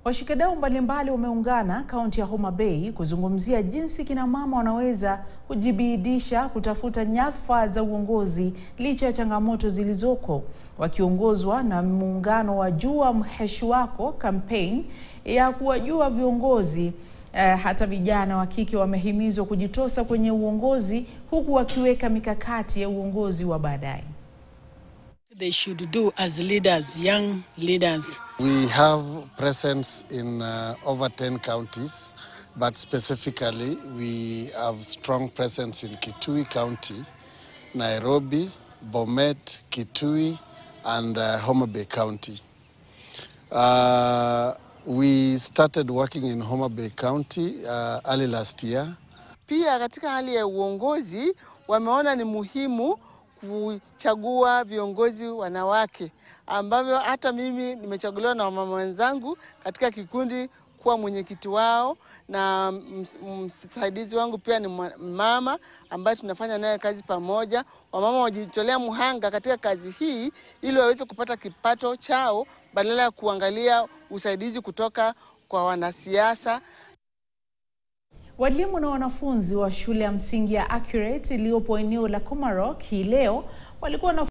Washikadau mbalimbali wameungana kaunti ya Homa Bay kuzungumzia jinsi kina mama wanaweza kujibidisha kutafuta nyadhifa za uongozi licha ya changamoto zilizoko. Wakiongozwa na muungano wa Jua Mheshi Wako campaign ya kuwajua viongozi eh, hata vijana wa kike wamehimizwa kujitosa kwenye uongozi huku wakiweka mikakati ya uongozi wa baadaye. they should do as leaders, young leaders. We have presence in uh, over 10 counties, but specifically we have strong presence in Kitui County, Nairobi, Bomet, Kitui, and uh, Homa Bay County. Uh, we started working in Homa Bay County uh, early last year. Pia katika hali ya uongozi wameona ni muhimu kuchagua viongozi wanawake, ambavyo hata mimi nimechaguliwa na wamama wenzangu katika kikundi kuwa mwenyekiti wao, na msaidizi wangu pia ni mama ambaye tunafanya naye kazi pamoja. Wamama wajitolea muhanga katika kazi hii ili waweze kupata kipato chao badala ya kuangalia usaidizi kutoka kwa wanasiasa. Walimu na wanafunzi wa shule ya msingi ya Accurate iliyopo eneo la Komarok hii leo walikuwa na